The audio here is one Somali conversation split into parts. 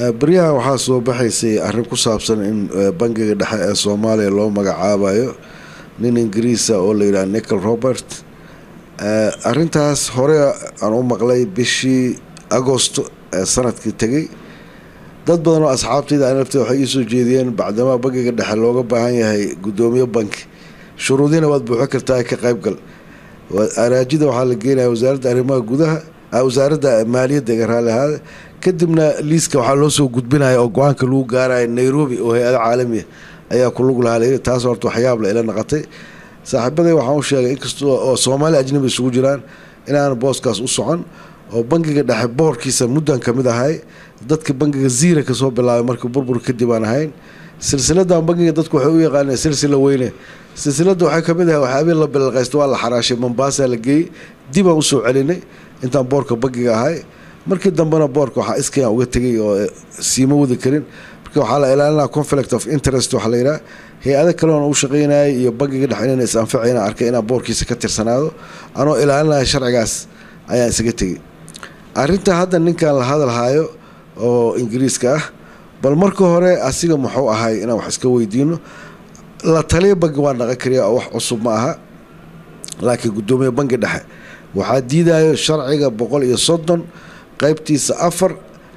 baryahan waxaa soo baxaysay arrin ku saabsan in bangiga dhexe ee soomaaliya loo magacaabayo nin ingiriisa oo la yidhaha nichol robert arrintaas hore aan u maqlay bishii agosto ee sanadkii tegay dad badan oo asxaabtayda an lafteeda waxay iisoo jeediyeen bacdamaa bangiga dhexe looga baahan yahay guddoomiye banki shuruudiina waad buuxin kartaa ka qaybgal araajida waxaa la geenaya wasaaradda arrimaha gudaha wasaaradda maaliyadda iga raali ahaade kadibna liiska waxaa loo soo gudbinaya oo go-aanka lagu gaaraya nairobi oo hay-ada caalamiya ayaa ku lug lahaa taas horta waxyaabla ila naqatay saaxiibaday waxaan u sheegay inkastoo oo soomaali ajnabi isugu jiraan inaan booskaas u socon oo bangiga dhexe boorkiisa muddan ka mid ahay dadka bangiga ziira kasoo bilaabay marka burbur kadib aan ahayn silsiladan bangiga dadku waxay u yaqaaneen silsila weyne silsilada waxay kamid ahay waxyaabihii la bilaqaysta waa la xaraashay mombasa la geeyey dib aan usoo celinay intaan boorka bangiga ahay markii dambena boorka waxaa iskayaan uga tegay oo siima wadi karin marka waxaa la ilaalinaa conflict of interest waxaa la yidhaha hay-ado kaleona u shaqaynayay iyo bangiga dhexe inayna is anfacayna arkay inaan boorkiisa ka tirsanaado anoo ilaalinaya sharcigaas ayaan isaga tegay arrinta hadda ninkan la hadalhayo oo ingiriiska ah bal marka hore asiga muxuu ahay inaan wax iska weydiino la taliya bangi waa dhaqan kariya oo wax cusub ma aha laakiin guddoomiye bangi dhexe waxaa diidayo sharciga boqol iyo soddon qeybtiisa afar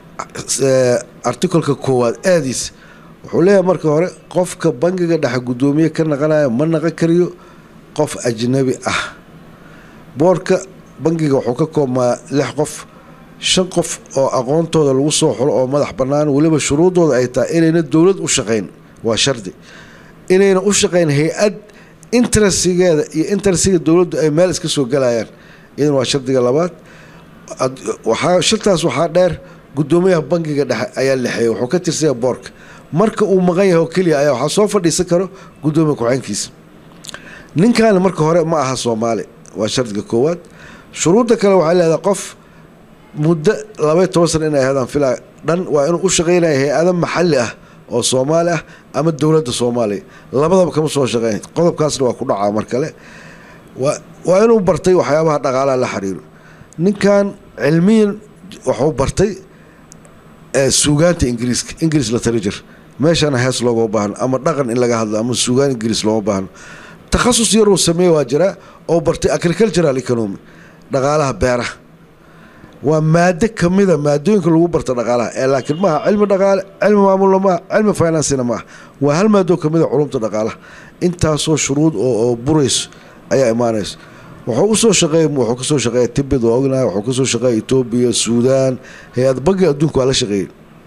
articolka koowaad aadiisa wuxuu leeyahay marka hore qofka bangiga dhexe guddoomiye ka naqanayo ma naqan kariyo qof ajnabi ah boorka bangiga wuxuu ka koobmaa lix qof shan qof oo aqoontooda lagu soo xulo oo madax bannaan weliba shuruudooda ay tahay inayna dowlad u shaqayn waa shardi inayna u shaqayn hay-ad interestigeeda iyo interestiga dowladdu ay meel iska soo galayaan iyadan waa shardiga labaad waxaa shartaas waxaa dheer guddoomiyaha bangiga dhexe ayaa lexeeyay wuxuu ka tirsanya boorka marka uu maqan yahay oo keliya ayaa waxaa soo fadhiisan karo guddoomiya ku-xeenkiisa ninkaani marka hore ma aha soomaali waa shardiga koowaad shuruudda kale waxay leedahay qof muddo labaiy toban sana inay ahaydaan filaa dhan waa inuu u shaqaynaya hay-ado maxalli ah oo soomaali ah ama dowladda soomaaliya labadaba kama soo shaqeyn qodobkaasna waa ku dhacaa mar kale waa inuu bartay waxyaabaha dhaqaalaha la xiriiro ninkan cilmiyan waxuu bartay suugaanta ingiriiska ingiriis literature meeshana hees loogama baahno ama dhaqan in laga hadlo ama suugaan ingiriis looma baahno takhasus yaruu sameeye waa jiraa oo bartay agricultural economy dhaqaalaha beeraha waa maado kamida maadooyinka lagu barta dhaqaalaha ee laakiin maaha cilmi dhaqaale cilmi maamulna maaha cilmi financina maaha waa hal maadoo kamida culumta dhaqaalaha intaasoo shuruud oo burayso ayaa imaanayso wuxuu usoo shaqeey wuxuu kasoo shaqeeya tibid waa ognahay wuxuu kasoo shaqeeya etoobiya suudaan hay-ad bangiga adduunka waa la shaqeeyey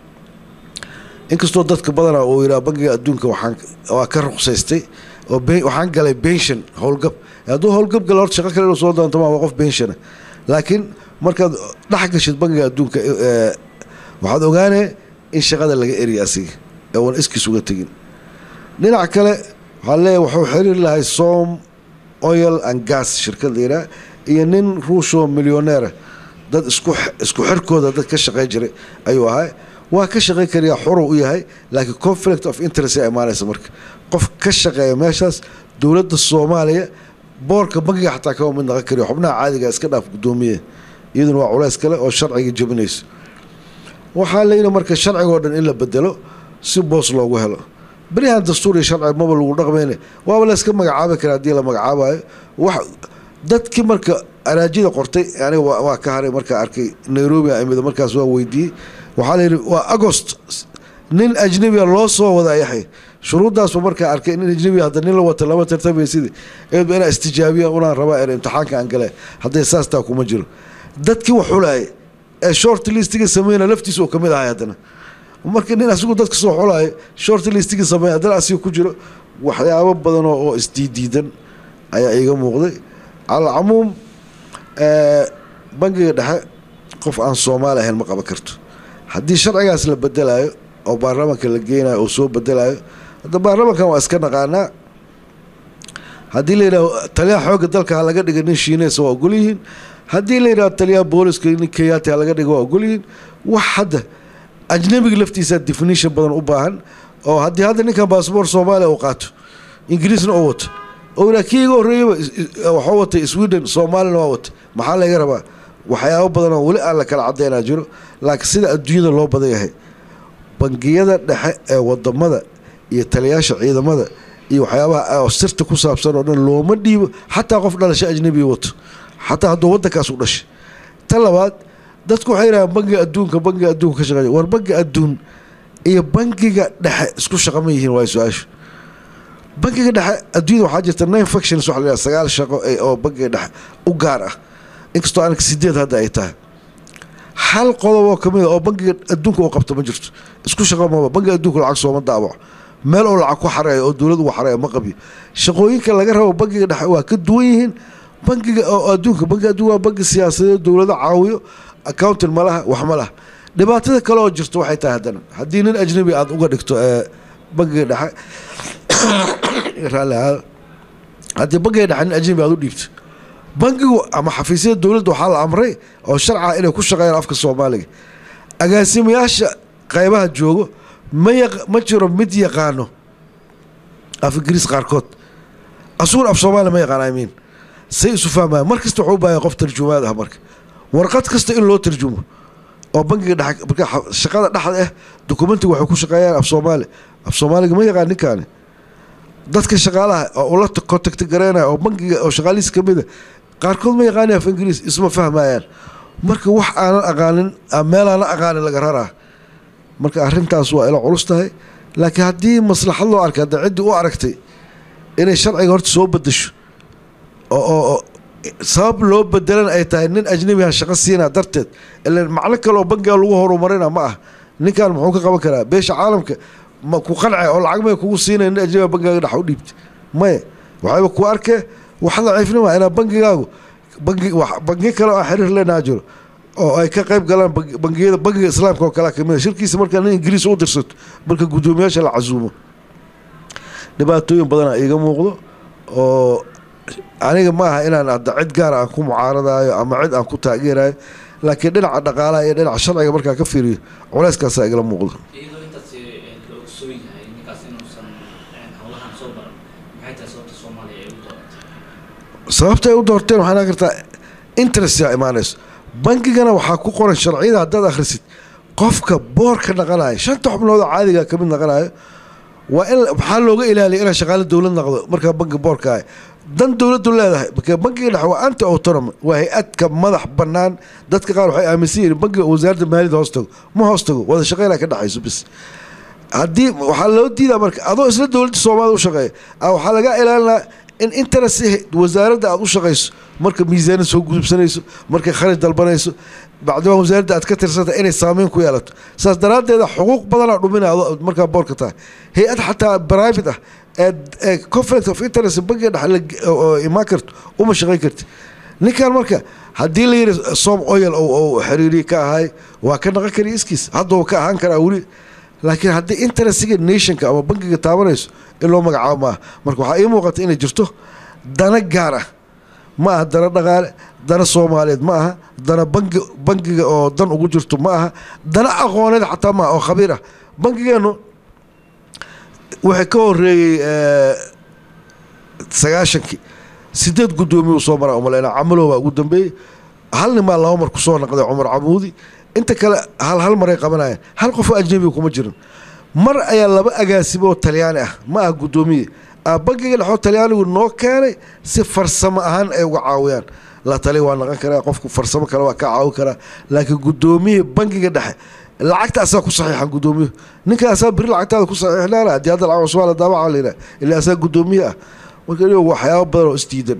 inkastoo dadka badana uu yidhaha bangiga adduunka waxaan waa ka ruqsaystay oo waxaan galay bension howlgab hadduu howlgab gala horta shaqo kale inuu soo doonto ma waa qof bensiona laakiin markaad dhex gashid bangiga adduunka waxaad ogaanee in shaqada laga eriya asiga ee uan iskiis uga tegin dhinac kale waxaa leeyahy wuxuu xiriir lahay som oil and gas shirkad la yidhaha iyo nin ruushoo milyoneera dad isku isku xirkooda dad ka shaqeyn jiray ayuu ahay waa ka shaqeyn kariyaa xuru u yahay laakiin conflict of interest aa imaanaysa marka qof ka shaqeeya meeshaas dowladda soomaaliya boorka bangiga xataa kama mid naqan kariyo xubnaha caadiga iska dhaaf guddoomiye iyaduna waa culays kale oo sharciga jebinayso waxaa layidhi marka sharcigoo dhan in la bedelo si boos loogu helo beryahan dastuur iyo sharci maba lagu dhaqmayne waaba la iska magacaabi kara haddii la magacaabayo wax dadkii marka araajida qortay aniga waa ka haray markaa arkay nairobi imid markaas waa weydiiyey waxaa layidhi waa agost nin ajnabiga loo soo wada yaxay shuruuddaasba markaa arkay nin ajnabiga hadda nin la wata lama tartamaysidii eedba inaa istijaabiya unaan rabaa er imtixaanka aan gale hadday saastaa kuma jiro dadkii wax xulaayay ee short listiga sameyna laftiisa oo kamid ahay haddana marka nin asigu dadka soo xulaayo short listiga sameeya haddana asiga ku jiro waxyaabo badan oo isdiidiidan ayaa iiga muuqday cala camuum bangiga dhexe qof aan soomaali ahayn ma qaban karto haddii sharcigaas la bedelayo oo baarlamaanka la geynayo oo soo bedelayo hadda baarlamankan waa iska naqaanaa haddii la yidhaho taliyaha xoogga dalka ha laga dhiga nin shiineysa waa ogol yihiin haddii la yidhaho taliyaha booliska nin keyaati ha laga dhiga waa ogol yihiin wax hadda ajnabiga laftiisa definition badan u baahan oo haddii hadda ninkan baasboor soomaaliya uu qaato ingiriisna oo wato oo ilaa kii iga horreeyaba waxuu watay sweden soomaalina waa wata maxaa laga rabaa waxyaabo badan oo weli aan la kala cadaynaa jiro laakiin sida adduunyada loo badan yahay bangiyada dhexe ee wadamada iyo taliyaasha ciidamada iyo waxyaabaha sirta ku saabsan oo dhan looma dhiibo xataa qof dhalasho ajnabiga wato xataa hadduu wadankaas u dhashay ta labaad dadku waxay yidhahaan bangiga adduunka bangiga adduunka ka shaqeeya war bangiga adduun iyo bangiga dhexe isku shaqa ma yihiin waa su-aashu bangiga dhexe adduunyada waxaa jirta nine factions waxa la yidhaha sagaal shaqo oo bangiga dhexe u gaar ah inkastoo anaka sideed hadda ay tahay hal qodob oo kamid a oo bangiga adduunka uu qabto ma jirto isku shaqo maba bangiga adduunka lacag sooma daabaco meel oo lacag ku xareeyo oo dowlad ugu xareeyo ma qabiyo shaqooyinka laga rabo bangiga dhexe waa ka duwan yihiin bangiga oo adduunka bangiga adduunka waa bangi siyaasadeed dowlado caawiyo accounting ma laha wax ma laha dhibaatada kale oo jirto waxay tahay haddana haddii nin ajnabi aada uga dhigto ee bangiga dhexe raalli ahaada haddii bangiga dhexe nin ajnabi aada u dhiibto bangigu ama xafiisyada dowladda waxaa la amray oo sharca inay ku shaqeeyaan afka soomaaliga agaasimayaasha qaybaha joogo ma yaq ma jiro mid yaqaano af ingiriis qaarkood asugun af soomaaliya ma yaqaan imiin say isu fahmaya mar kasta wuxuu u baahaya qof tarjumaad ah marka warqad kasta in loo tarjumo oo bangiga dhex marka shaqada dhexda ah dokumentiga waxay ku shaqeeyaan af soomaali af soomaaliga ma yaqaan ninkaani dadka shaqaalaha oo ula contacti gareynaya oo bangiga oo shaqaalihiis kamid a qaarkood ma yaqaani af ingiriis isma fahmayaan marka wax aanan aqaanin meel aanan aqaanin laga raraa marka arrintaas waa ila culus tahay laakiin haddii maslaxad loo arkay hadda ciddii u aragtay inay sharciga horta soo bedesho oo sabab loo bedelan ay tahay nin ajnabiha shaqo siina darteed ilan macno kale oo bangiga lagu horumarina ma ah ninkan muxuu ka qaban karaa beesha caalamka ma ku qance oo lacag may kugu siinaya nin ajnabiga bangigaaga dhex u dhiibta maya waxayba ku arkee wax daciifnima inaa bangigaagu bangi bangi kale oo xiriir leenaha jiro oo ay ka qayb galaan bangiyada bangiga islaamka oo kalea kamid shirkiisa markaa nin ingiriis u dirsato marka guddoomiyaasha la casuumo dhibaatooyin badana iiga muuqdo oo aniga ma aha inaan hadda cid gaara aan ku mucaaradaayo ama cid aan ku taageerayo laakiin dhinaca dhaqaalaha iyo dhinaca sharciga markaa ka fiiriyo culeyskaasaa igala muuqdo iyadoo intaas la ogsoon yahay ninkaas inuusan howlahan soo baran maxay tahay sababta soomaaliya ay u dooratay sababta ay u doorteen waxaa naan kartaa interestyaa imaanayso bangigana waxaa ku qoran sharciyada haddaad akhrisid qofka boorka naqanayo shanta xubnood oo caadiga ka mid naqanayo waa in maxaa looga ilaaliya inaa shaqaale dowlad naqdo markaa bangi boorka ah dan dowladdu leedahay marka bangiga dhexe waa anti autonomy waa hay-adka madax bannaan dadka qaar waxay aaminsan yihiin bangiga wasaaradda maaliyadda hoos tago ma hoos tago wada shaqeynaa ka dhexayso bis haddii waxaa loo diidaa marka adoo isla dowladda soomaalida u shaqeeya waxaa laga ilaalinaa in interest wasaaradda aada u shaqayso marka miisaanad soo gudubsanayso markay kharaj dalbanayso bacdimaa wasaaradda aad ka tirsanta inay saameyn ku yeelato saas daraaddeeda xuquuq badanaa dhuminaya markaa boorka tahay hay-ad xataa private ah ee conflict of interest bangiga dhex imaan karto uma shaqayn karti ninkan marka haddii la yidhi som oil oo xiriiriye ka ahay waa ka naqon kariya iskiis hadduu ka ahaan karaa weli laakiin haddii interestiga nationka ama bangiga taabanayso in loo magacaabo maaha marka waxaa ii muuqata inay jirto dana gaar ah ma aha dana dhaqaale dana soomaaliyeed ma aha dana bangi bangiga oo dan ugu jirto ma aha dana aqooneed xataa maaha oo khabiir ah bangigeenu waxay ka horeeyey sagaashankii sideed guddoomiye uu soo maraa umaleyna camalowbaa ugu dambeeyey hal nimaa laba mar kusoo naqday cumar camuudi inta kale hal hal maray qabanayaan hal qofoo ajnabiga kuma jirin mar ayaa laba agaasimo oo talyaani ah ma ah guddoomiye bangiga dhexoo talyaanigu noo keenay si farsamo ahaan ay uga caawiyaan la tali waa naqon karaa qofku farsamo kale waa ka caawin karaa laakiin guddoomiye bangiga dhexe lacagta asaa ku saxiixan guddoomiye ninka asaa beri lacagtaada ku saxiixnaana haddii hadda lacag cusbaa la daabaca la yidhaha ilaa asaa guddoomiye ah marka iyagu waxyaaba badan oo isdiidan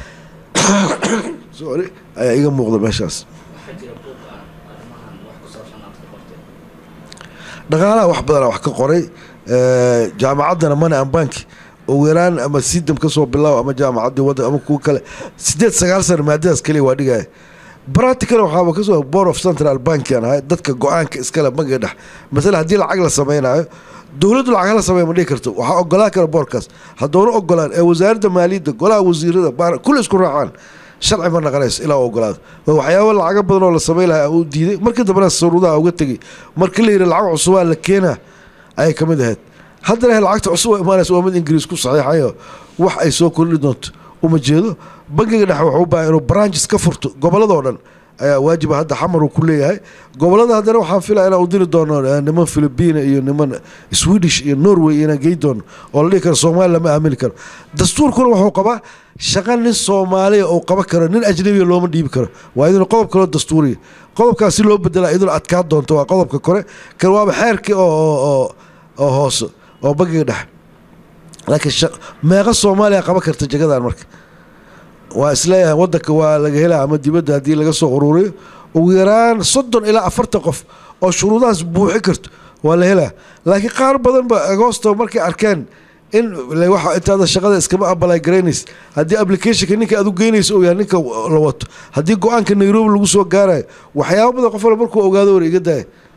sorry ayaa iga muuqda meeshaas waxaa jira buuq ah arrimahan wax ku saabsan aad ka qorteen dhaqaalaha wax badana wax ka qoray jaamacaddana money and bank ugu yaraan ama sidam kasoo bilaabo ama jaamacaddii waddan ama kuwa kale sideed sagaal sana maadadaas keliya waa dhigaya practical waxaaba kasoo board of central bankian ahay dadka go-aanka iskale bangiga dhex masale haddii lacag la samaynayo dowladdu lacag la sameeya ma dhihi karto waxaa ogolaan kara boorkaas haddoona ogolaan ee wasaaradda maaliyadda golaha wasiirada baar kulli isku raacaan sharci ma naqanayso ilaa u ogolaado waa waxyaaba lacago badan oo la samay lahaa uu diiday markii dambena saruudaha uga tegey markii la yidhi lacag cusubaa la keenaa ayay ka mid ahayd haddana lacagta cusub oo imaanaysa waa mid ingiriis ku saxiixayo wax ay soo kordhi doonto uma jeedo bangiga dhexe wuxuu u baahan inuu branches ka furto gobolladoo dhan ayaa waajiba hadda xamar uu ku leeyahay gobolada haddana waxaan filaya inaan u diri doono eh, niman philibiina iyo niman swedish iyo norway inaan gey doono oo la dhihi karo soomaali lama aamini karo dastuurkuna wuxuu qabaa shaqa nin soomaaliya uu qaban karo nin ajnabiya looma dhiibi karo waa idin qodob kaloo dastuuriya qodobkaas si loo bedelaa idin adkaa doonto waa qodobka kore kan waaba xeerkii oo oo- oo oo hoose oo bangiga dhexe laakiin sha- meeqa soomaaliya qaban karta jagadan marka waa isleeyahay wadanka waa laga helaa ama dibadda haddii laga soo ururiyo ugu yaraan soddon ilaa afartan qof oo shuruudahaas buuxi karto waa la helaa laakiin qaar badan ba agoosto markay arkeen in le waxa intaada shaqada iskama abalay garaynaysa haddii applicationka ninka aad u geynayso uu yahay ninka la wato haddii go-aanka nairobi lagu soo gaarayo waxyaaba badan qof wala markuu ogaado war iga daaya